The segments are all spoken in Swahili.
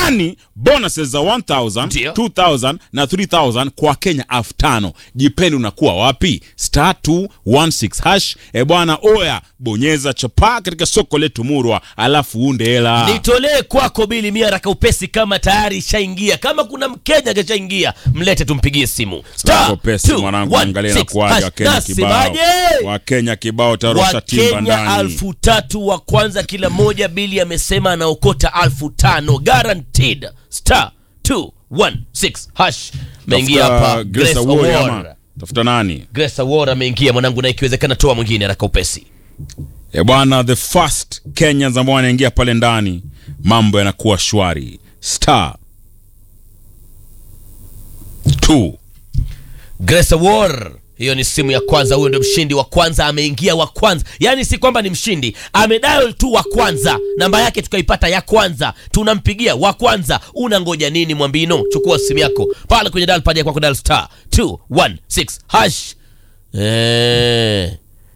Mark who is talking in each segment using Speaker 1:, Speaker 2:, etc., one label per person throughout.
Speaker 1: yani bonuses za 1000
Speaker 2: Ndio.
Speaker 1: 2000 na 3000 kwa kenya elfu tano jipeni unakuwa wapi star 216 hash e bwana oya bonyeza chapaa katika soko letu murwa alafu unde hela
Speaker 2: nitolee kwako bili mia raka upesi kama tayari ishaingia kama kuna mkenya kashaingia mlete tumpigie simu Star
Speaker 1: Wako pesi
Speaker 2: two,
Speaker 1: mwanangu
Speaker 2: one,
Speaker 1: angalia
Speaker 2: six,
Speaker 1: inakuwaje
Speaker 2: hash.
Speaker 1: wakenya kibao
Speaker 2: Nasemaje?
Speaker 1: wakenya kibao tarosha timba
Speaker 2: wakenya
Speaker 1: ndani
Speaker 2: alfu tatu wa kwanza kila moja bili amesema anaokota alfu tano guaranteed star 216 hash meingia
Speaker 1: Tafuta
Speaker 2: hapa
Speaker 1: Grace
Speaker 2: Grace
Speaker 1: Awori
Speaker 2: Award.
Speaker 1: ama tafuta nani
Speaker 2: Grace Award ameingia mwanangu na ikiwezekana toa mwingine haraka upesi
Speaker 1: e bwana the first kenyans ambao wanaingia pale ndani mambo yanakuwa shwari star 2
Speaker 2: Grace Award hiyo ni simu ya kwanza huyo ndio mshindi wa kwanza ameingia wa kwanza yaani si kwamba ni mshindi amedial tu wa kwanza namba yake tukaipata ya kwanza tunampigia wa kwanza unangoja nini mwambino chukua simu yako pale kwenye dial pad ya kwako dial star 216 hash eh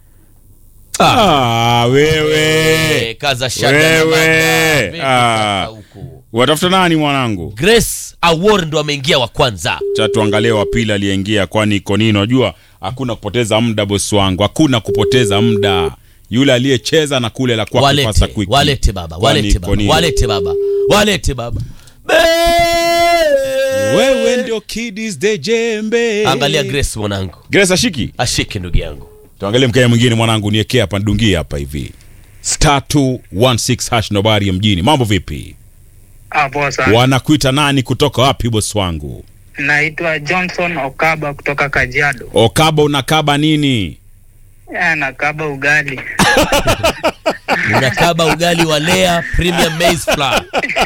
Speaker 1: ah, wewe
Speaker 2: eh, kaza shaka na
Speaker 1: Wewe.
Speaker 2: manga. Vipi
Speaker 1: Ah.
Speaker 2: sasa huku?
Speaker 1: watafuta nani mwanangu
Speaker 2: Grace Award ndo ameingia wa kwanza
Speaker 1: cha tuangalie wa pili aliyeingia kwani iko nini unajua hakuna kupoteza muda bosi wangu hakuna kupoteza muda yule aliyecheza na kule la kwake
Speaker 2: walete
Speaker 1: pasa quick
Speaker 2: walete baba
Speaker 1: Kwani
Speaker 2: walete
Speaker 1: iko
Speaker 2: baba
Speaker 1: nini?
Speaker 2: walete baba walete baba
Speaker 1: wewe ndio kidis de jembe
Speaker 2: angalia grace mwanangu
Speaker 1: grace ashiki
Speaker 2: ashike ndugu yangu
Speaker 1: tuangalie mkenya mwingine mwanangu niekea hapa ndungie hapa hivi star 216 hash nobari ya mjini mambo vipi
Speaker 3: Ah, poa sana.
Speaker 1: wanakuita nani kutoka wapi bosi wangu
Speaker 3: Naitwa Johnson Okaba kutoka Kajiado.
Speaker 1: okaba unakaba nini
Speaker 3: Eh, nakaba ugali.
Speaker 2: unakaba ugali wa lea premium maize flour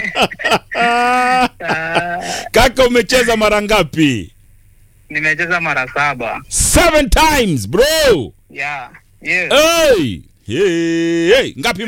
Speaker 1: kaka umecheza mara ngapi
Speaker 3: Nimecheza mara saba.
Speaker 1: seven times bro
Speaker 3: Yeah. Yes.
Speaker 1: hey! Hey! Hey! ngapi